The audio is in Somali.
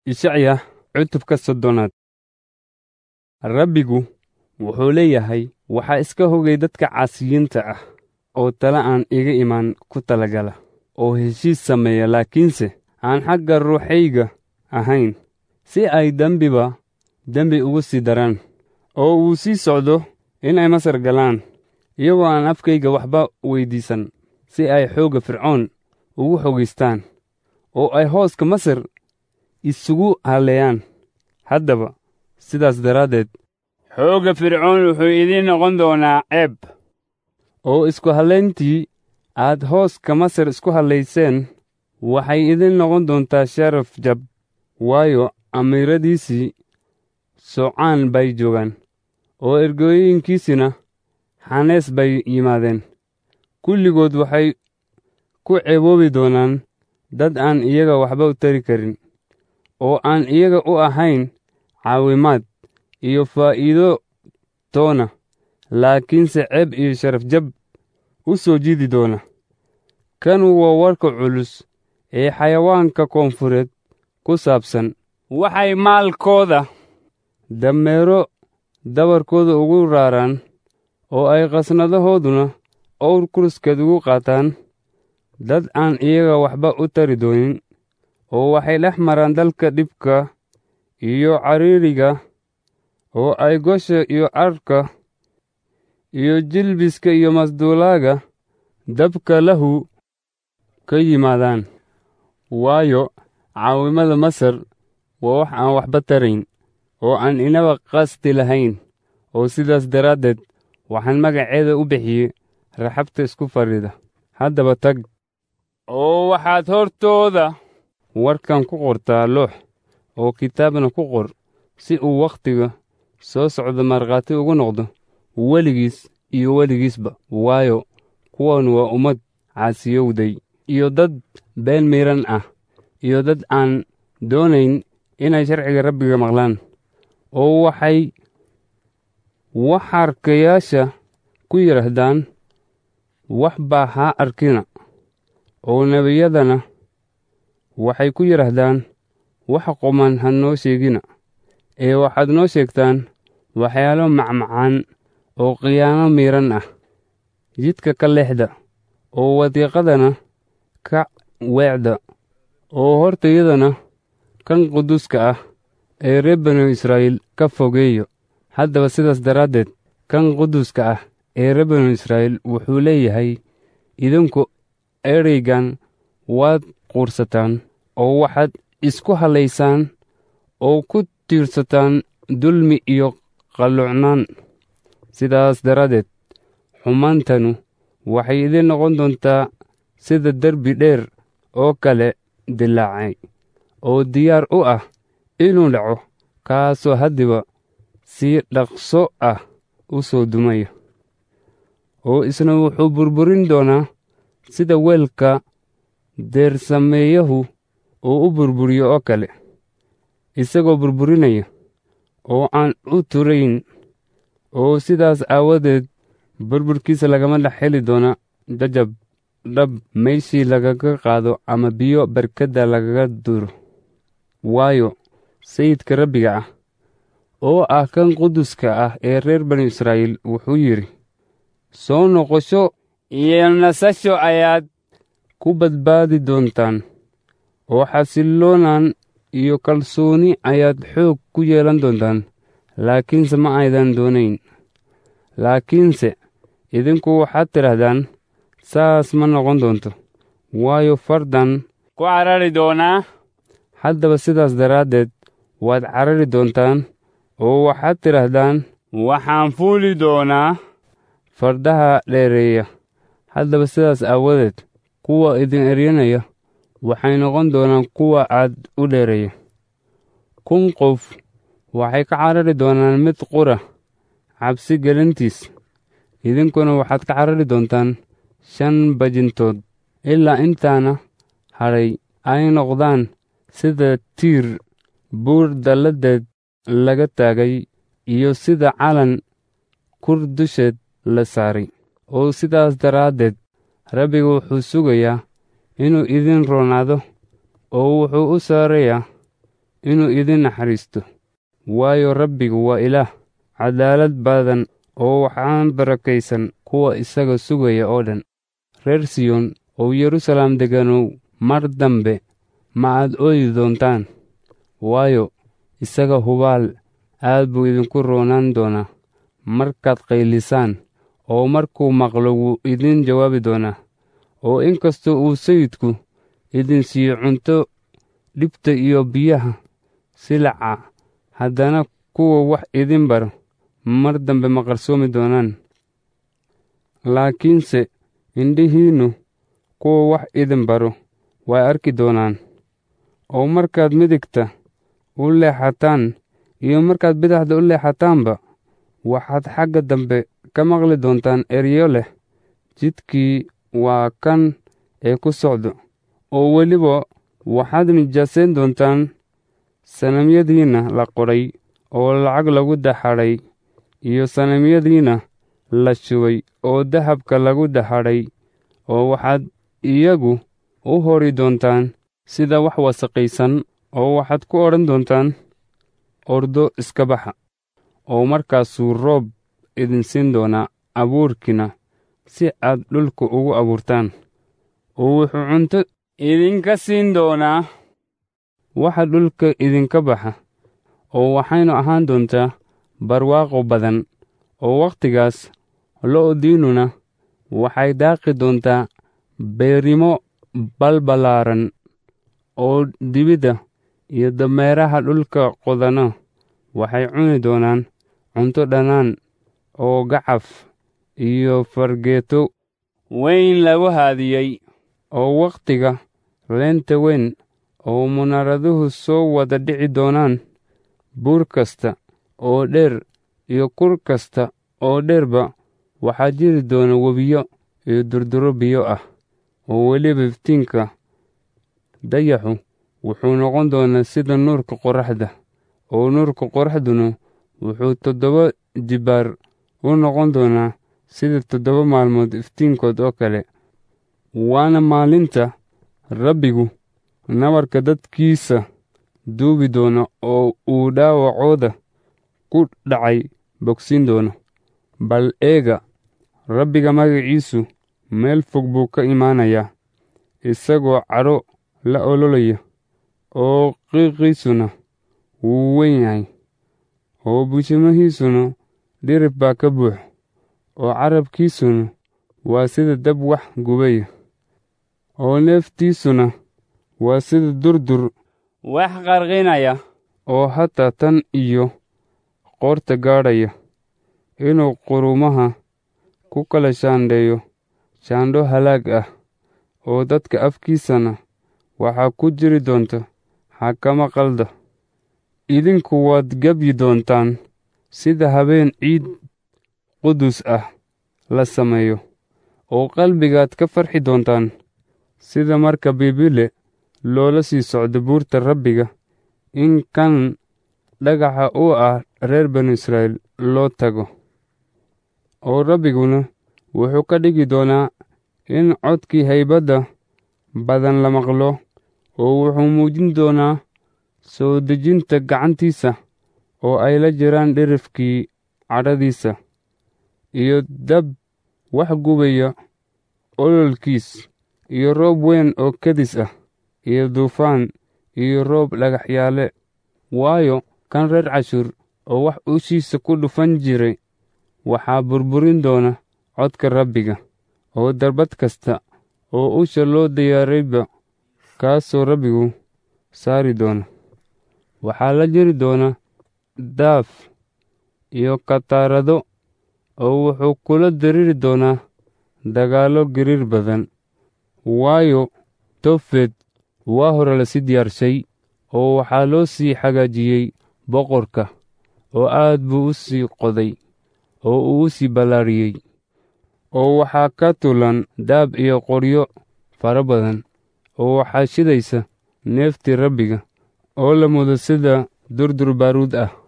ishacya cutubka soddonaad rabbigu wuxuu leeyahay waxaa iska hogay dadka caasiyiinta ah oo tala aan iga imaan ku talagala oo heshiis sameeya laakiinse aan xagga ruuxayga ahayn si ay dembiba dembi ugu sii daraan oo uu sii socdo inay masar galaan iyagoo aan afkayga waxba weyddiisan si ay xoogga fircoon ugu xogaystaan oo ay hooska masar isugu halleeyaan haddaba sidaas daraaddeed xoogga fircoon wuxuu idiin noqon doonaa ceeb oo isku hallayntii aad hooska masar isku hallayseen waxay idiin noqon doontaa sharaf jab waayo amiiradiisii socaan bay joogaan oo ergooyinkiisina xanees bay yimaadeen kulligood waxay ku ceeboobi doonaan dad aan iyaga waxba u tari karin oo aan iyaga u ahayn caawimaad iyo faa'iido toona laakiinse ceeb iyo sharaf jab u soo jiidi doona kanu waa warka culus ee xayawaanka koonfureed ku saabsan waxay maalkooda dameero dabarkooda ugu raaraan oo ay qasnadahooduna owr kuruskeed ugu qaataan dad aan iyaga waxba u tari doonin oo waxay dhex maraan dalka dhibka iyo cariiriga oo ay gosha iyo carka iyo jilbiska iyo masduulaaga dabka lahu ka yimaadaan waayo caawimada masar waa wax aan waxba tarayn oo aan inaba qasti lahayn oo sidaas daraaddeed waxaan magaceeda u bixiyey raxabta isku fadhida haddaba tag oo waxaad hortooda warkan ku qortaa loox oo kitaabna ku qor si uu wakhtiga soo socda markhaati ugu noqdo weligiis iyo weligiisba waayo kuwan waa ummad caasiyowday iyo dad been miidhan ah iyo dad aan doonayn inay sharciga rabbiga maqlaan oo waxay waxarkayaasha ku yidhaahdaan wax baa ha arkina oo nebiyadana waxay ku yidhaahdaan wax quman ha noo sheegina ee waxaad noo sheegtaan waxyaalo macmacaan oo khiyaano miidhan ah jidka ka leexda oo wadiiqadana ka weecda oo hortayadana kan quduuska ah ee reer banu israa'iil ka fogeeyo haddaba sidaas daraaddeed kan quduuska ah ee reer banu israa'iil wuxuu leeyahay idinku ereygan waad quursataan oo waxaad isku hallaysaan oo ku tiirsataan dulmi iyo qalluucnaan sidaas daraaddeed xumaantanu waxay idiin noqon doontaa sida derbi dheer oo kale dilaacay oo diyaar u ah inuu dhaco kaasoo haddiba si dhaqso ah u soo dumaya oo isna wuxuu burburin doonaa sida weelka deersameeyahu uu u burburiyo oo kale isagoo burburinaya oo aan u turayn oo sidaas aawadeed burburkiisa lagama dhex heli doona jajab dhab meeshii lagaga qaado ama biyo barkadda lagaga duro waayo sayidka rabbiga ah oo ah kan quduska ah ee reer banu israa'iil wuxuu yidhi soo noqosho iyo nasasho ayaad ku badbaadi doontaan oo xasilloonaan iyo kalsooni ayaad xoog ku yeelan doontaan laakiinse ma aydan doonayn laakiinse idinku waxaad tidhahdaan saas ma noqon doonto waayo fardan ku carari doonaa haddaba sidaas daraaddeed waad carari doontaan oo waxaad tidhaahdaan waxaan fuuli doonaa fardaha dheereeya haddaba sidaas aawadeed kuwa idin eryanaya waxay noqon doonaan kuwa aad u dheereeya kun qof waxay ka carari doonaan mid qura cabsi gelintiis idinkuna waxaad ka carari doontaan shan bajintood ilaa intaana hadhay ay noqdaan sida tiir buur dalladeed laga taagay iyo sida calan kur dusheed la saaray oo sidaas daraaddeed rabbiga wuxuu sugayaa inuu idin roonaado oo wuxuu u saarayaa inuu idin naxariisto waayo rabbigu waa ilaah cadaalad badan oo waxaan barakaysan kuwa isaga sugaya oo dhan reer siyoon oo yeruusalaam deganow mar dambe ma aad ooyi doontaan waayo isaga hubaal aad buu idinku roonaan doonaa markaad qaylisaan oo markuu maqlo wuu idin jawaabi doonaa oo inkastoo uu sayidku idin siiyo cunto dhibta iyo biyaha silaca haddana kuwa wax idin baro mar dambe ma qarsoomi doonaan laakiinse indhihiinnu kuwa wax idin baro way arki doonaan oo markaad midigta u leexataan iyo markaad bidaxda u leexataanba waxaad xagga dambe ka maqli doontaan eryo leh jidkii waa kan ee ku socdo oo weliba waxaad nijaasayn doontaan sanamyadiinna la qodhay oo lacag lagu daxadhay iyo sanamyadiinna la shubay oo dahabka lagu daxadhay oo waxaad iyagu u hori doontaan sida wax wasaqaysan oo waxaad ku odhan doontaan ordo iska baxa oo markaasuu roob idin siin doonaa abuurkiina si aad dhulka ugu abuurtaan oo wuxuu cunto idinka siin doonaa waxa dhulka idinka baxa oo waxaynu ahaan doontaa barwaaqo badan oo wakhtigaas lo'diinnuna waxay daaqi doontaa beerimo balbalaaran oo dibidda iyo dameeraha dhulka qodana waxay cuni doonaan cunto dhannaan oo gacaf iyo fargeeto weyn lagu haadiyey oo wakhtiga leenta weyn oo munaaraduhu soo wada dhici doonaan buur kasta oo dheer iyo kur kasta oo dheerba waxaa jiri doona webiyo iyo durduro biyo ah oo weliba iftiinka dayaxu wuxuu noqon doonaa sida nuurka qorraxda oo nuurka qorraxduna wuxuu toddoba jibbaar u noqon doonaa sida toddoba maalmood iftiinkood oo kale waana maalinta rabbigu nabarka dadkiisa duubi doono oo uu dhaawacooda ku dhacay bogsiin doono bal eega rabbiga magaciisu meel fog buu ka imaanayaa isagoo cadho la ololaya oo qiiqiisuna wuu weyn yahay oo bushimihiisuna dhirib baa ka buux oo carabkiisuna waa sida dab wax gubaya oo neeftiisuna waa sida durdur wax qarqinaya oo hataa tan iyo qoorta gaadhaya inuu qurumaha ku kala shaandheeyo shaandho halaag ah oo dadka afkiisana waxaa ku jiri doonta xakamo qalda idinku waad gebyi doontaan sida habeen ciid qudus ah la sameeyo oo qalbigaad ka farxi doontaan sida marka biibile loola sii socdo buurta rabbiga in kan dhagaxa u ah reer banu israa'iil loo tago oo rabbiguna wuxuu ka dhigi doonaa in codkii haybadda badan la maqlo oo wuxuu muujin doonaa soo dejinta gacantiisa oo ay la jiraan dhirifkii cadhadiisa iyo dab wax gubaya ololkiis iyo roob weyn oo kedis ah iyo duufaan iyo roob dhagaxyaale waayo kan reer cashuur oo wax ushiisa ku dhufan jiray waxaa burburin doona codka rabbiga oo darbad kasta oo usha loo diyaarayba kaasoo rabbigu saari doona waxaa la jiri doona daaf iyo kataarado oo wuxuu kula diriri doonaa dagaallo giriir badan waayo tofed waa hore lasii diyaarshay oo waxaa loo sii hagaajiyey boqorka oo aad buu u sii qoday oo uu u sii ballaariyey oo waxaa ka tulan daab iyo qoryo fara badan oo waxaa shidaysa neeftii rabbiga oo la mudo sida durdur baaruud ah